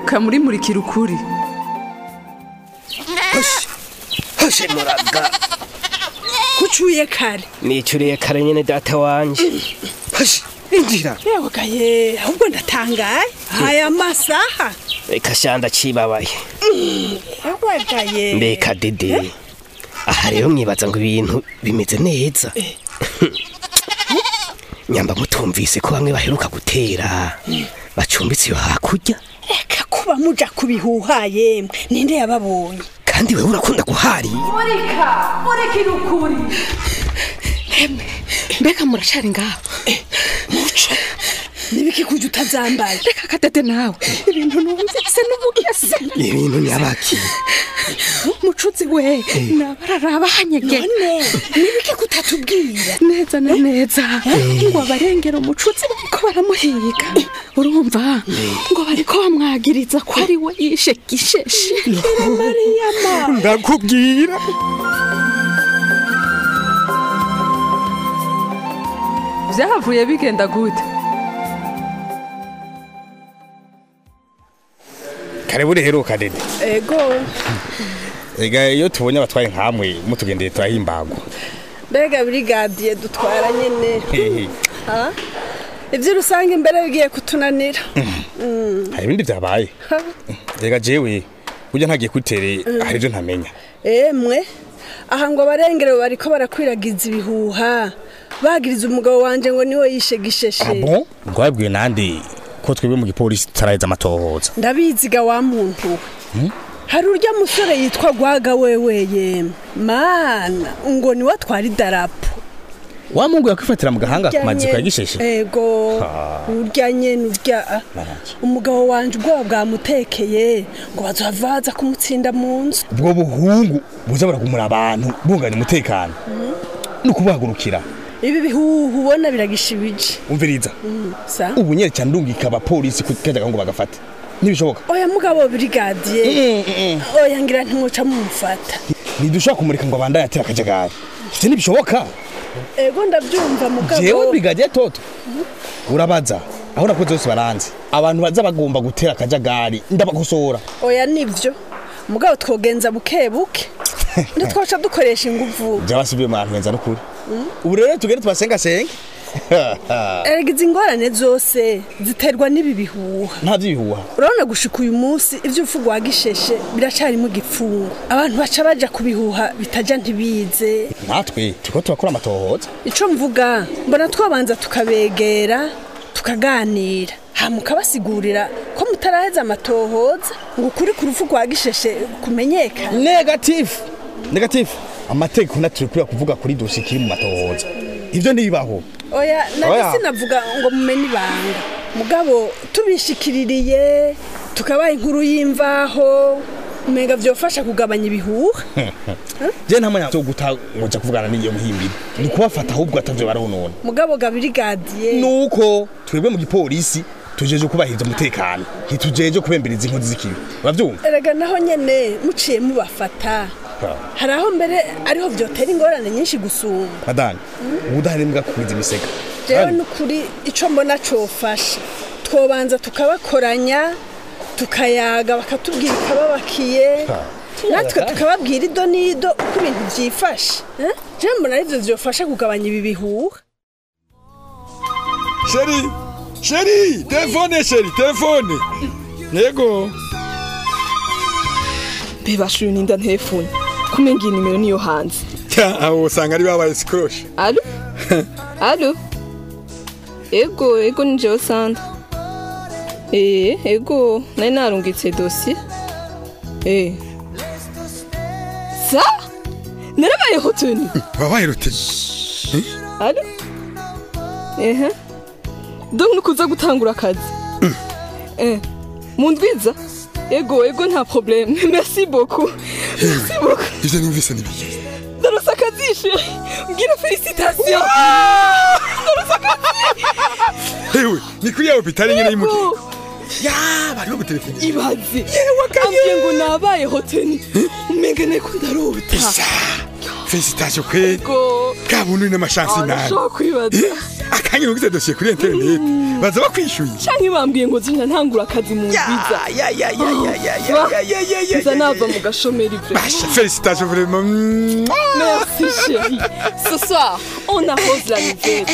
heruka muri murikira ukuri hoshe muraga kucuye kare nicuriye kare nyene data wanje hoshe injira yewe gaye ahubwo ndatangaye aya masaha reka shanda cibabaye yewe gaye mbeka dede aha rero mwibaza ngo ibintu bimeze neza nyamba mutumvise ko bamwe baheruka gutera bacumbitse iyo hakurya reka kuba muja kubihuha yemwe ninde yababonye kandi wewe urakunda guharira murika murikira ukuri mbega muracari ngaho muco nibiki kuja utazambaye reka kadede nawe ibintu numvise n'ubugese ibintu nyabaki mucuzi we nabararaba hanyege none nibiki kutatubwira neza na neza ngo abarengera umucuzi bariko baramuhiga urumva ngo bariko bamwagiriza ko ari we yishe gisheshi mariyama ndakubwira byahavuye bigenda gute karibu reheruka dede ego ega iyo tubonye abatwaye nkamwe mutugendeye turahimbagwa mbega brigadiye dutwara nyene Hehe. ha ivyo rusange imbere bigiye kutunanira hari ibindi byabaye ega jewe burya ntagiye kutere hari ibyo ntamenya emwe aha ngo abarengero bariko barakwiragiza ibihuha bagiriza umugabo wanje ngo niwe yishe gisheshe abo ngo babwiwe nande ko twebwe mu gipolisi tutaraheza amatohoza ndabiziga wa muntu we hari urya musore yitwa gwaga wewe yemwe mana ngo niwe atwara idarapo wa mungu yakwifatira mu gahanga ku maziko ya gisheshe ego urya nyene urya ah. umugabo wanje ubwoba bwamutekeye ngo bazohava baza kumutsinda mu nzu ubwo buhungu buza buragumura abantu bunganya umutekano ni ukubahagurukira ibi bihuhu ubona biragishibije umviriza sa ubu nyere cyane ndungika abapolisi kajyaga ngo bagafate ntibishoboka oya mugabo brigadier oya ngira ntimwica mumufata ntidushobora kumurika ngo abandanye atera akajagari ivyo ntibishoboka ego ndabyumva jewe mugabo brigadier toto urabaza aho urakoze bose baranzi abantu baza bagomba gutera akajagari ndabakosora oya nivyo mugabo twogenza buke buke ntitwaca dukoresha inguvu byabasibiye mu ntenza n'ukuri ubu rero tugende tubasengasenge erega izi ingorane zose ziterwa n'ibi bihuha nta by'ibihuha urabona gushika uyu munsi ivy'urupfu rwa gisheshe biracarimo igipfungu abantu baca baja kubihuha bitaja ntibize natwe turiko turakora amatohoza ico mvuga mbona twabanza tukabegera tukaganira hama ukabasigurira ko mutaraheza amatohoza ngo ukuri ku rupfu rwa gisheshe kumenyekane negatifu negatifu amategeko naturi kuriya kuvuga kuri dosi kiri mu matohoza ivyo ntibibaho oya Oya. nari sinavuga ngo mumenye ibanga mugabo tubishikiririye tukabaha inkuru y'imvaho umenga vyofasha kugabanya ibihuha je nta mwanya wo guta ngoja kuvugana n'iyo muhimbiri ni kubafata ahubwo atavyo baronona mugabo gabirigadiye nuko twebwe mu gipolisi tujeje kubahiriza umutekano ntitujeje kubembereza inkozi z'ikibi uravyumva erega naho nyene muciye mubafata hari aho mbere ariho vyotera ingorane nyinshi gusumba madani ubudahemuka kugwiza imisega jewe nukuri ico mbona cofasha twobanza tukabakoranya tukayaga bakatubwira ikababakiye natwe tukababwira ido n'ido uko ibintu vyifashe eh? jewe mbona arivyo vyofasha kugabanya ibi bihuha sheri sheri telefone sheri telefone yego bebashuye ninda telefone kumenga iyi nimero niyo hanze aho usanga ari babaye sikoroshe alo alo ego ego ni jewe sanda ee ego nari narungitse dosiye ee sa narabaye hoteli wabaye ruteni alo ehe donc nukuza gutangura akazi eh mundwiza ego ego nta problème merci beaucoup merci beaucoup ivyo numvise nibiki ndarusa akazishe mbwira felicitation hewe ni kuri yawe bitari nyene y'umugiko ya bari bagutelefone ibaze ambwiye ngo nabaye hoteli umenga neko ndarota felicitation kweli go ka buntu ni amashansi nani arashobora kwibaza akanya ugize dosiye kuri internet baza bakwishyuye canke bambwiye ngo zina ntangura akazi mu nziza ya ya ya ya ya ya ya ya ya ya nza nava mu gashomeri vraiment Basha, félicitations vraiment. Merci chérie. Ce soir, on arrose la nouvelle.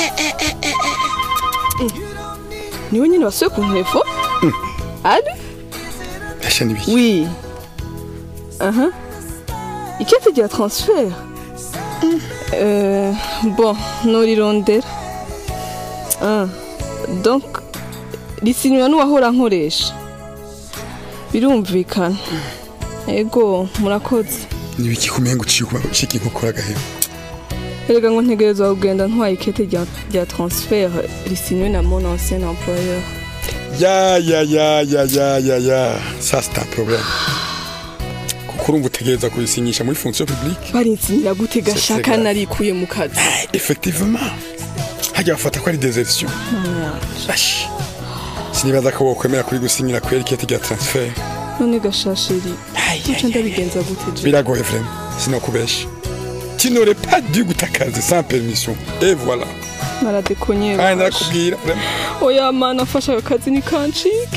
niwe nyine wasuye ku ntego ari Basha ni biki? oui aha ikete rya transfert Euh, bon norirondera ah. donc risinywa n'uwahora nkoresha birumvikana ego murakoze Ni biki kumenga uciye kuba ushika inkokora gahera. erega ngo ntegerezwa kugenda ntwaye ikete rya rya transfert risinywe na mon ancien employeur Ya ya ya ya ya ya ya. Ça c'est un problème. Kuko urumva utegereza kubisinyisha muri fonction publique. barinsinyira gute gashaka grave. narikuye mu kazi Effectivement. Hajya bafata ko ari desertion. Bash. Sinibaza ko wokwemera kuri gusinyira kwera ikete rya transfert. none gashasheri duca ndabigenza gute je Biragoye vraiment. Sinokubesha. Tu n'aurais pas dû gutakaza sans permission. Et voilà. naradekonye Kandi narakubwira vraiment. oya mana afasha ako kazi ni kancike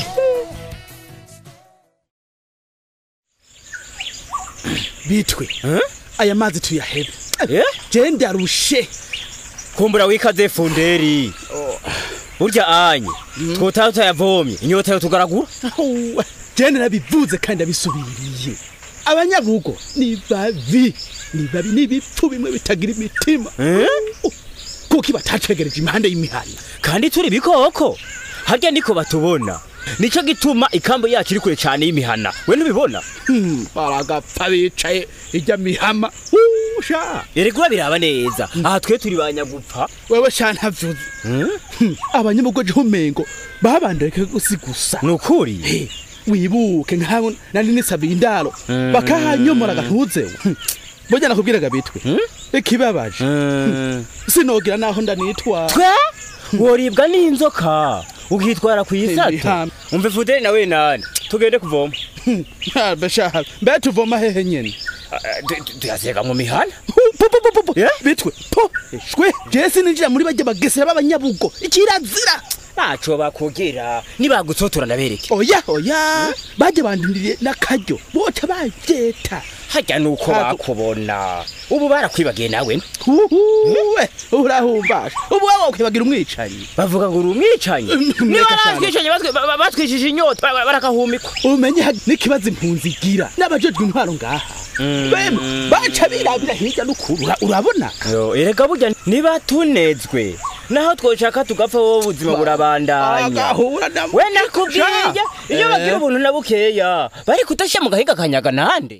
bitwe aya mazi tuyahebe Eh? je ndarushe kumbura wikaze funderi burya anye twotaha tutayavomye inyota yo tugaragura Ahuwe, je narabivuze kandi abisubiriye abanyabugo ni babi ni babi n'ibipfu bimwe bitagira imitima Uh, kuko batacegereje impande y'imihana kandi turi bikoko harya niko batubona nico gituma ikambo yacu iri kure cyane y'imihana we ntubibona Hmm, baragapfa bicaye ijya mihama usha erega biraba neza aha twe turi banyagupfa wewe shantavuze Hmm, abanyabugo je umengo babandeke gusi gusa ni ukuri Eh, wibuke nkabo nari nisabiye indaro bakahanyomora gatuzewe burya nakubwiraga bitwe ikibabaje sinogira naho ndanitwara twe woribwa n'inzoka ukitwara ku isato Ibihame. umve fuderi nawe nani tugende kuvoma bashaha mbe tuvoma hehe nyene Ah, tu- tu- tuyasega mu mihana Po, po, po, po, po. Yeah? bitwe po shwe jesi ninjira muri bajya bagesera b'abanyabugo ikirazira ntaco bakugera nibagutsotora ndabereke oya oya bajya bandindiriye n'akaryo boca bavyeta harya nuko Ntago- bakubona ubu barakwibagiye nawe uhuwe urahumbasha ubu wowe ukwibagira umwicanyi bavuga ngo uri umwicanyi Reka niba cyane. batwicanyi batwi- ba- ba- batwishije inyota ba- ba- barakahumikwa umenye ha- n'ikibazo impunzi igira n'abajejwe intwaro ngaha bema baca birabira hirya n'ukuru ura- urabona Yo, erega burya niba tunezwe naho twoshaka tugapfa wowe ubuzima burabandanya agahura na we nakubwiye iyo Eh. bagira ubuntu na bukeya bari kudashyira mu gahiga kanyaga nande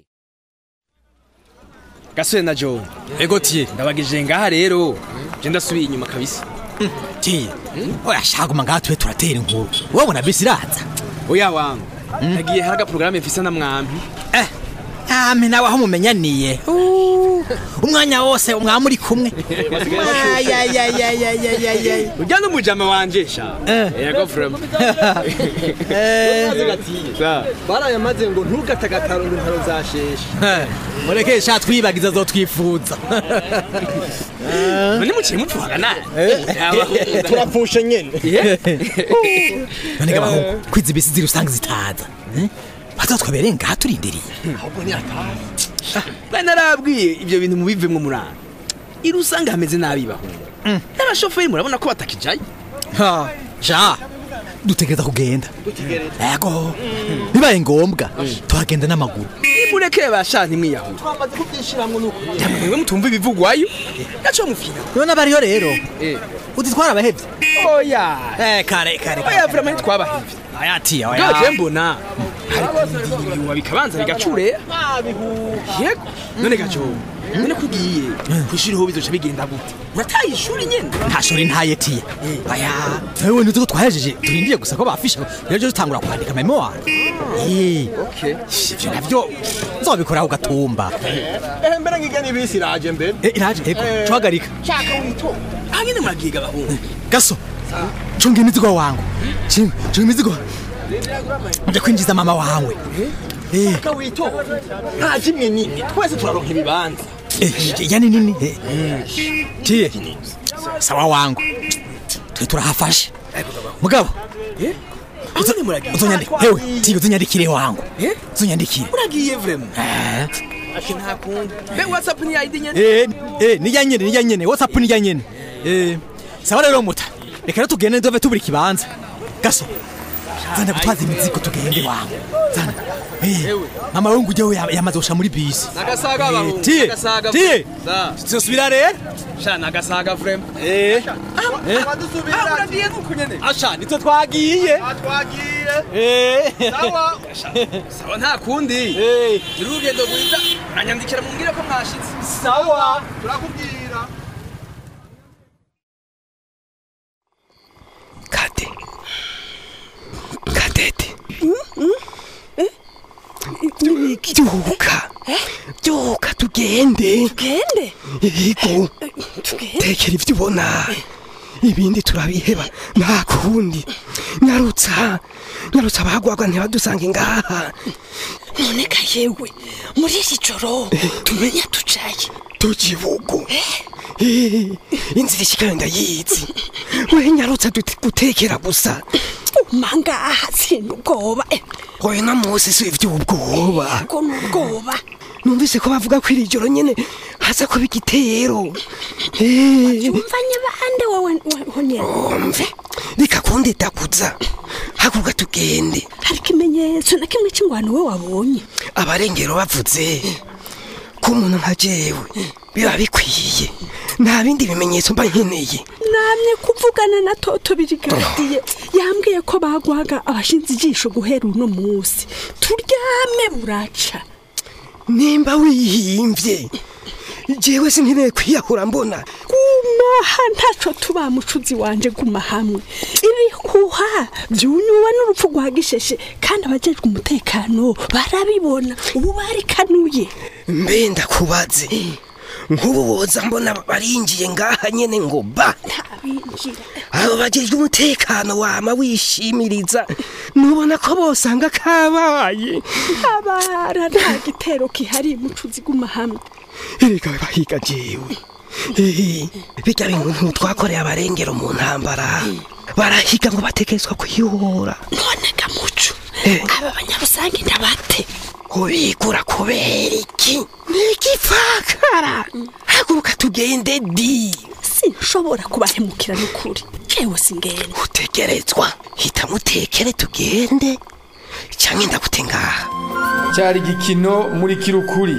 gasore na joe ego tiye ndabagije ngaha rero je ndasubiye inyuma kabisa tiye oya shaguma ngaha tube turatera inkuru wabona bisi iraza oya wangu nagiye hari agaporogaramu mfise na mwampi eh ame nawe aho mumenyaniye Uh, umwanya wose umwami uri kumwe Ayayayayayayayay. urya n'umujama wanje sha Eh. ego vrema barayamaze ngo ntugatagakaro ngo intaro zasheshe Eh, mureke sha twibagiza zo twifuza none muciye mupfuhaga naye turapfushe nyene none gabaho kwiza ibisi ziri usanga zitaza Eh? bazatwebereye ngaha turindiriye bari narabwiye ibyo bintu mubivemwo murana iri usanga hameze nabi bahungu n'abashoferi murabona ko batakijayo Ha, sha dutegereza kugenda yego bibaye ngombwa tuhagenda n'amaguru nimurekeye basha ntimwiyahure twamaze kubyishiramwo n'ukuri mwe mutumva ibivugwayo naco mufina none abariyo rero Eh. uditwara abahevye oya eh kare kare oya vrema ntitwabahevye ayati ngaho je mbona hari kubindiriwa bikabanza bigacurera yego none gajo none kugiye kwishuri ho bizoca bigenda gute urataye ishuri nyene nta shuri ntayetiye aya wewe ntuzi ko twahejeje turindiye gusa ko bafisha rero dutangura kwandika memoire eh okay ivyo navyo nzobikora ku gatumba ehe mbere ngiga n'ibisi iraje mbere Eh, iraje ego cuhagarika shaka witonda aha nyene muragiga bahungu gaso chunga imizigo wangu chunga chunga imizigo nje kwinjiza mama wawe eh shaka witonda nta kimwe nini twese turaronka ibibanza Eh, yani nini Eh, tiye sawa wangu twe turahafashe mugabo uzonyandikire hewe tiye uzonyandikire wangu uzonyandikire uragiye vrema Eh. ati nta kundi mbe whatsapp ni ID nyene Eh, eh, nijya nyene nijya nyene whatsapp nijya nyene eh sawa rero muta reka rero tugende ndove tubura ikibanza gaso zana gutwaza imizigo tugende wangu zana eh mama wangu ujye we yamaze gusha muri bisi nagasaga Eh, bahungu tiye nagasaga tiye Za. tuzosubira rero sha nagasaga vrema eh ah uragiye nuko nyene asha nitwe twagiye twagiye eh sawa sawa nta kundi eh gira urugendo rwiza uranyandikira mumbwire ko mwashitse sawa turakubwira kade kadete byuka byuka tugende tugende yego tugende tekera ibyo ubona ibindi turabiheba nta kundi nyarutsa nyarutsa abagwagwa ntibadusange ngaha none ka yewe muri iri joro tumenya tucaye tukibugu Eh, inzira ishikayo ndayizi we nyarutsa duti- gutekera gusa mangaha sinda ubwoba eh, oya na mose si ivy'ubwoba ko n'ubwoba numvise ko bavuga ko iri joro nyene haza kuba igitero Eh, umvanye bande wowe honyene umve reka kundedaguza haguruka tugende hari ikimenyetso na kimwe cy'ingwano we wabonye abarengero bavuze ko umuntu nka jewe biba bikwiye nta bindi bimenyetso mba nkeneye namye kuvugana na toto birigadiye yambwiye ko bagwaga abashinze ijisho guhera uno munsi turyame buraca nimba wihimvye jewe sinkeneye kwiyahura mbona gumaha ntaco tuba mucuzi wanje guma hamwe ibihuha vyunyuwe n'urupfu rwa gisheshe kandi abajejwe umutekano barabibona ubu barikanuye mbe ndakubaze nk'ubu boza mbona barinjiye ngaha nyene ngo ba ntabinjira abo bajejwe umutekano wama wishimiriza nubona ko bosanga kabaye ntabara nta gitero kihari mucuzi guma hamwe erega bahiga jewe Eh, bijya bintu ntitwakoreye abarengero mu ntambara barahiga ngo batekerezwa kwihora none gamuco Eh. aba banyarusange ndabate ubigura kubera iki nigipfakara haguruka tugende di sinshobora kubahemukira n'ukuri jewe singenda utegerezwa hita mutekere tugende canke ndagute ngaha cyari igikino muri kirukuri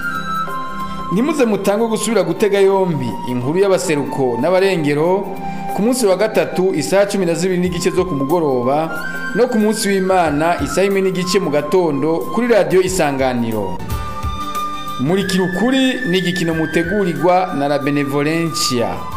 ntimuze mutange gusubira gutega yombi inkuru y'abaseruko n'abarengero ku munsi wa gatatu isaha cumi na zibiri n'igice zo ku mugoroba no ku munsi w'imana isaha imwe n'igice mu gatondo kuri radiyo isanganiro muri kirukuri ni igikino mutegurirwa na la benevolencia